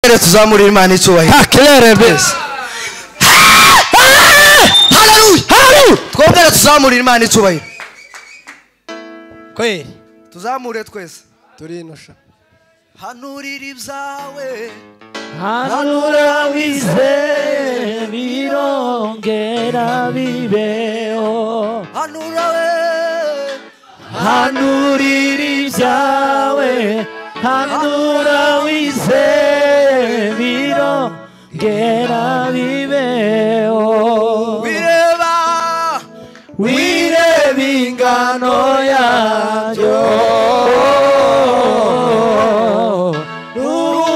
rero tuzamurire imana icyubahiro kakirere mbese hararuye haleluya twebwe rero tuzamurire imana icyubahiro kweli tuzamure twese turinusha hanurira ibyawe hanura wizeye birongera bibeho hanura we hanurira ibyawe hanura wizeye birongera bibeho bireba wireba ingano yabyo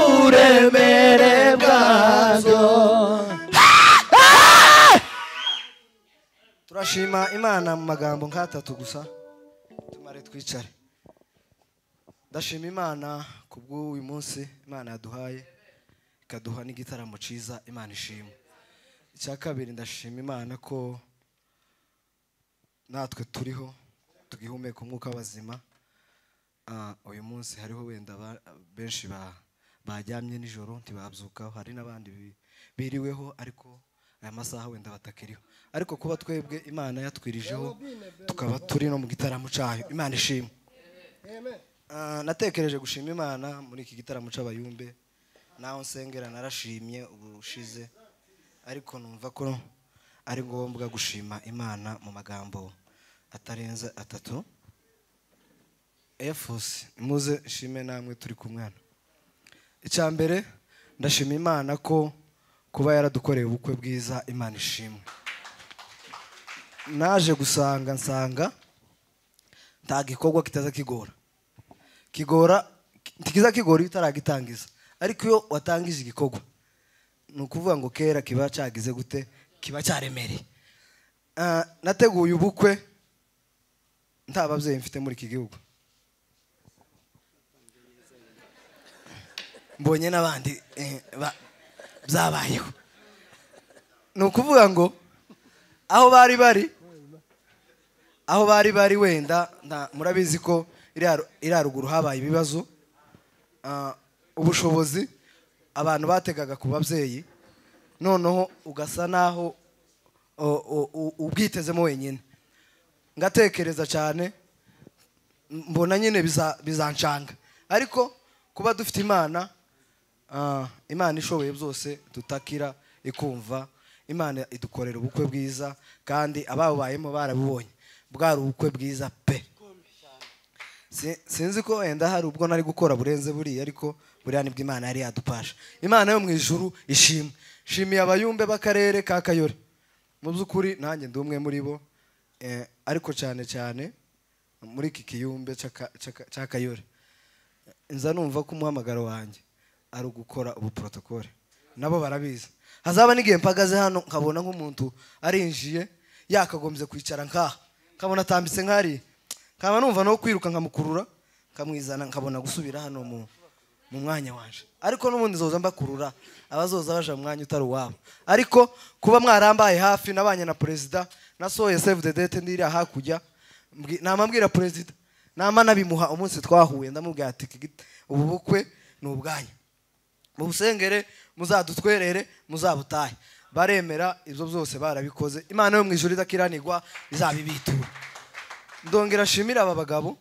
n'uburemere bwabyo turashima imana mu magambo nk'atatu gusa tumare twicare ndashima imana ku bw'uyu munsi imana yaduhaye ikaduha n'igitaramo cyiza imana ishima icya kabiri ndashima imana ko natwe turiho tugihumeka umwuka w'abazima Ah, uyu munsi hariho wenda ba- benshi ba- baryamye nijoro ntibabyukaho hari n'abandi bi- biriweho ariko aya masaha wenda batakiriho ariko kuba twebwe imana yatwirijeho tukaba turi no mu gitaramo cyayo imana ishimwe Ah, natekereje gushima imana muri iki gitaramo cy'abayumbe naho nsengera narashimye ubushize ariko numva ko ari ngombwa gushima imana mu magambo atarenze atatu efusi muze nshime namwe turi ku mwana icya mbere ndashima imana ko kuba yaradukoreye ubukwe bwiza imana ishimwe naje gusanga nsanga nta gikorwa kitaza kigora kigora ntikiza kigora iyo utaragitangiza ariko iyo watangije igikorwa ni ukuvuga ngo kera kiba cyagize gute kiba cyaremereye Ah, nateguye ubukwe nta babyeyi mfite muri iki gihugu mbonye n'abandi eh, ba- byabayeho ni ukuvuga ngo aho bari bari aho bari bari wenda nta- murabizi ko iriya ru- iriya ruguru habaye ibibazo Ah, ubushobozi abantu bategaga ku babyeyi noneho ugasa n'aho o- o- u- ubwitezemo wenyine ngatekereza cyane mbona nyine biza- bizancanga ariko kuba dufite imana ah, imana ishoboye byose tutakira ikumva imana idukorera ubukwe bwiza kandi ababubayemo barabibonye bwari ubukwe bwiza pe Si- sinzi ko wenda hari ubwo nari gukora burenze buriya ariko buriya nibwo imana yari yadupasha imana yo mu ijuru ishimwe shimiye abayumbe b'akarere ka kayore mu by'ukuri nanjye ndi umwe muri bo eh, ariko cyane cyane muri iki kiyumbe cy'aka- cy'aka- cya kayore nza numva ko umuhamagaro wanjye ari ugukora ubu porotokole nabo barabizi hazaba n'igihe mpagaze hano nkabona nk'umuntu arinjiye yakagombye kwicara nkaha nkabona atambitse nkariya nkaba numva no kwiruka nkamukurura nkamwizana nkabona gusubira hano mu mu mwanya wanje ariko n'ubundi zoza mbakurura abazoza baje mu mwanya utari uwabo ariko kuba mwarambaye hafi nabanye na perezida nasohoye save the date ndiriya hakurya mbwi- namambwira perezida nama nabimuha umunsi twahuye ndamubwira ati "Iki git- ubu bukwe ni ubwanyu mubusengere muzadutwerere muzabutahe baremera ibyo byose barabikoze imana yo mu ijuru idakiranirwa izabibitura ndongera nshimire aba bagabo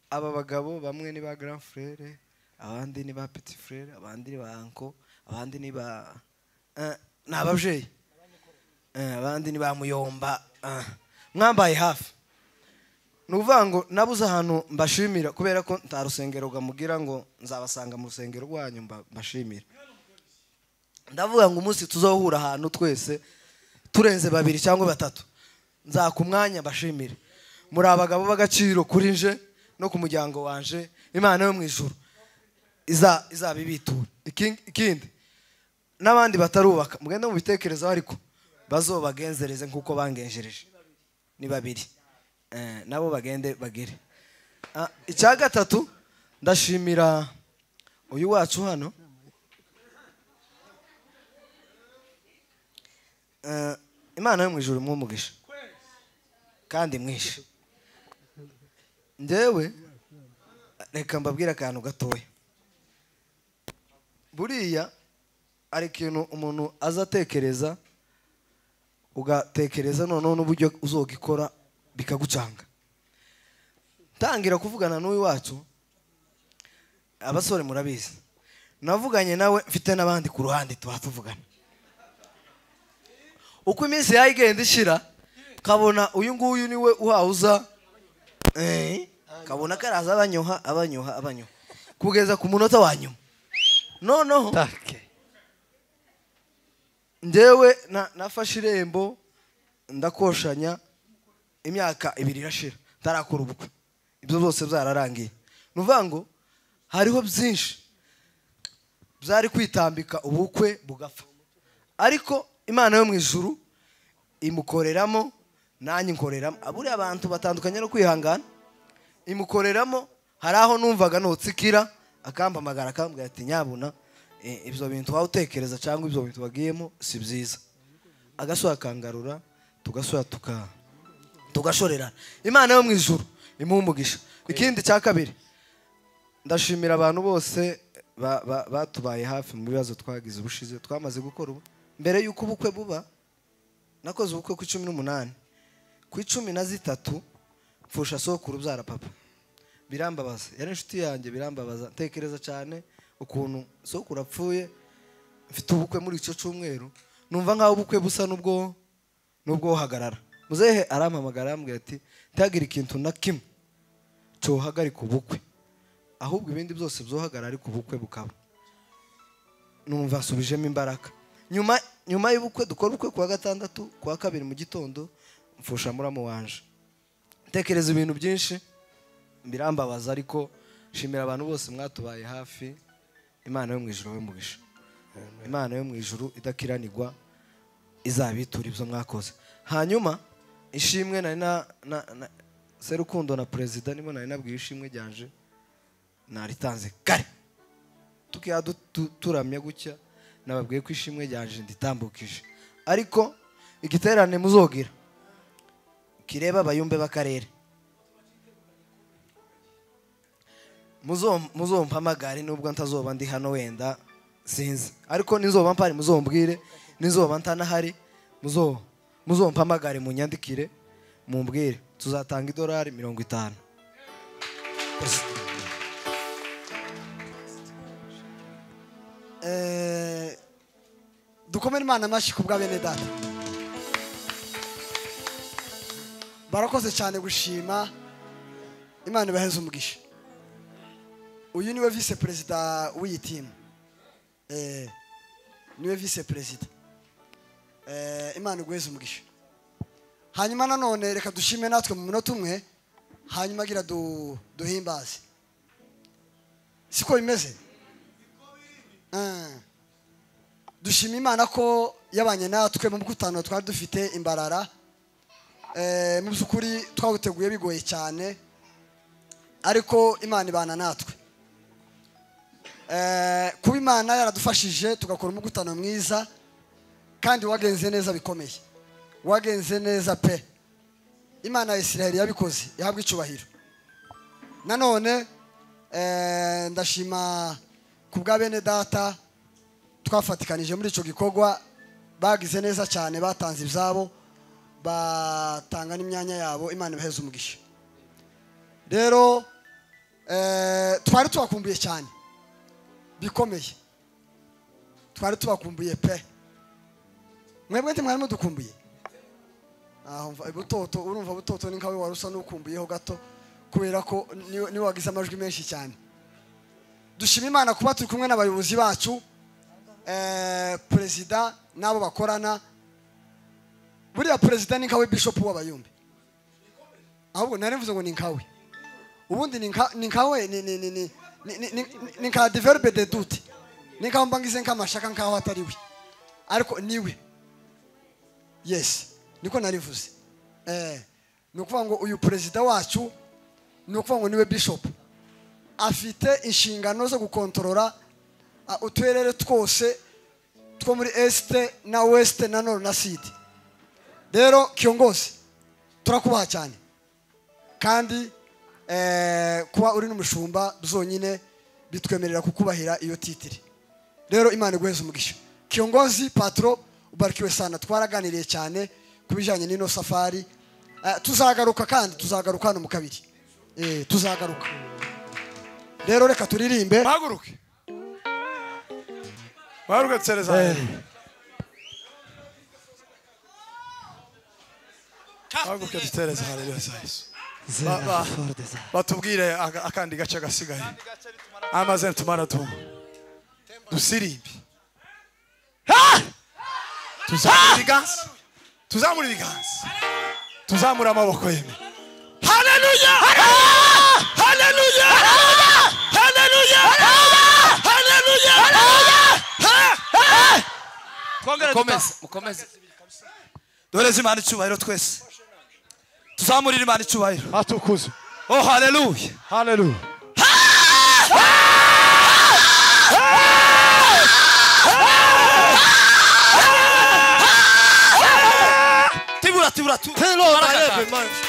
aba bagabo bamwe ni ba grand frere abandi ni ba petit frere abandi ni ba anko abandi ni ba Eh, ni ababyeyi Eh, abandi ni ba muyomba Ah, mwambaye hafi ni ukuvuga ngo nabuze ahantu mbashimira kubera ko nta rusengero rwamugira ngo nzabasanga mu rusengero rwanyu mba- mbashimira ndavuga ngo umunsi tuzahura ahantu twese turenze babiri cyangwa batatu nzaka umwanya mbashimire muri abagabo b'agaciro kuri nje no ku muryango wanje imana yo mu ijuru iza- izabibitura Iki- ikindi n'abandi batarubaka mugende mubitekerezaho ariko bazobagenzereze nk'uko bangenjereje ni babiri Eh, nabo bagende bagere Ah, icya gatatu ndashimira uyu wacu hano Eh, imana yo mu ijuru mwumugisha kandi mwinshi njyewe reka mbabwire akantu gatoya buriya hari ikintu umuntu azatekereza ugatekereza noneho n'uburyo uzogikora bikagucanga ntangira kuvugana n'uyu wacu abasore murabizi navuganye nawe mfite n'abandi ku ruhande tuba tuvugana uko iminsi yayo igenda ishira kabona uyu nguyu niwe uhawuza eh, kabona karaza abanyoha abanyoha abanyoha kugeza ku munota wa nyuma noneho njyewe na- nafashe irembo ndakoshanya imyaka ibiri irashira ntarakora ubukwe ibyo byose byararangiye ni ukuvuga ngo hariho byinshi byari kwitambika ubukwe bugapfa ariko imana yo mu ijuru imukoreramo nanjye inkoreramo aburiya abantu batandukanye no kwihangana imukoreramo hari aho numvaga nutsikira akampamagara akambwira ati nyabuna eh, ibyo bintu waba utekereza cyangwa ibyo bintu wagiyemo si byiza agasura akangarura tugasura tuka tugashorerana imana yo mu ijuru imuha umugisha ikindi cya kabiri ndashimira abantu bose ba- ba- batubaye hafi mu bibazo twagize ubushize twamaze gukora ubu mbere y'uko ubukwe buba nakoze ubukwe ku cumi n'umunani ku icumi na zitatu mfusha sokuru ubyara papa birambabaza yari inshuti yanjye birambabaza ntekereza cyane ukuntu sokuru apfuye mfite ubukwe muri icyo cyumweru numva nkaho ubukwe busa n'ubwo n'ubwo hagarara muzehe arampamagara arambwira ati ntihagire ikintu na kimwe cyohagarika ubukwe ahubwo ibindi byose byohagara ariko ubukwe bukaba numva nsubijemo imbaraga nyuma nyuma y'ubukwe dukora ubukwe kuwa gatandatu kuwa kabiri mu gitondo mfusha muramo wanje ntekereza ibintu byinshi birambabaza ariko shimira abantu bose mwatubaye hafi imana yo mu ijuru yo mugisha imana yo mu ijuru idakiranirwa izabitura ibyo mwakoze hanyuma ishimwe nari na na na- serukundo na perezida nibo nari nabwiye ishimwe ryanje naritanze kare tukiya turamya gutya nababwiye ko ishimwe ryanje nditambukije ariko igiterane muzogira kireba abayumbe b'akarere Muzo- muzompamagare nubwo ntazoba ndi hano wenda sinzi ariko nizoba mpari muzombwire nizoba ntanahari muzo- muzompamagare munyandikire mumbwire tuzatanga idolari mirongo itanu Eh, dukomere imana amashyi ku bwa bene data barakoze cyane gushima imana ibaheze umugisha uyu niwe vise perezida w'iyi timu Eh, niwe vise perezida Eh, imana iguheze umugisha hanyuma nanone reka dushime natwe mu munota umwe hanyuma agira du- duhimbaze siko bimeze Ah. dushima imana ko yabanye natwe mu bw'utanu twari dufite imbarara Eh, mu by'ukuri twawuteguye bigoye cyane ariko imana ibana natwe Eh, kuba imana yaradufashije tugakora umugutano mwiza kandi wagenze neza bikomeye wagenze neza pe imana ya isiraheli yabikoze ihabwa icyubahiro nanone eh, ndashima ku bwa bene data twafatikanije muri icyo gikorwa bagize neza cyane batanze ibyabo batanga n'imyanya yabo imana ibaheze umugisha rero eh, twari tubakumbuye cyane bikomeye twari tubakumbuye pe mwebwe nti mwari mudukumbuye aho mva butoto urumva butoto ni nkawe wari usa n'ukumbuyeho gato kubera ko niwe niwe wagize amajwi menshi cyane dushima imana kuba turi kumwe n'abayobozi bacu eh, perezida n'abo bakorana buriya perezida ni nkawe bishopu w'abayumbi ahubwo nari mvuze ngo ni nkawe ubundi ni nka- ni nkawe ni- ni- ni- ni- ni- ni- ni- ni nka develope de dute ni nkaho mbangize nk'amashaka nkaho atari we ariko ni we yesi niko narivuze Eh, ni ukuvuga ngo uyu perezida wacu ni ukuvuga ngo niwe bishopu afite inshingano zo gukontorora ah, uturere twose two muri esite na wesite na noro na sidi rero kiyongozi turakubaha cyane kandi eh, kuba uri n'umushumba zonyine bitwemerera kukubahira iyo titiri rero imana iguheze umugisha kiyongozi patro ubarikiwe sana twaraganiriye cyane ku bijyanye n'ino safari Eh, tuzagaruka kandi tuzagaruka hano mu kabiri Eh, tuzagaruka rero reka turirimbe bahaguruke bahaguruke dusereza bahaguruke dusereza haleluya za yesu Ba- ba- batubwire aka- akandi gace gasigaye amazina tumara tumwe dusirimbe tuzamura ibiganza tuzamura ibiganza tuzamura amaboko yemye haleluya haleluya haleluya haleluya haleluya twongere mukomeze mukomeze doreza imana icyubahiro twese tuzamurire imana icyubahiro atukuzwe oh haleluya haleluya tibura tibura tibura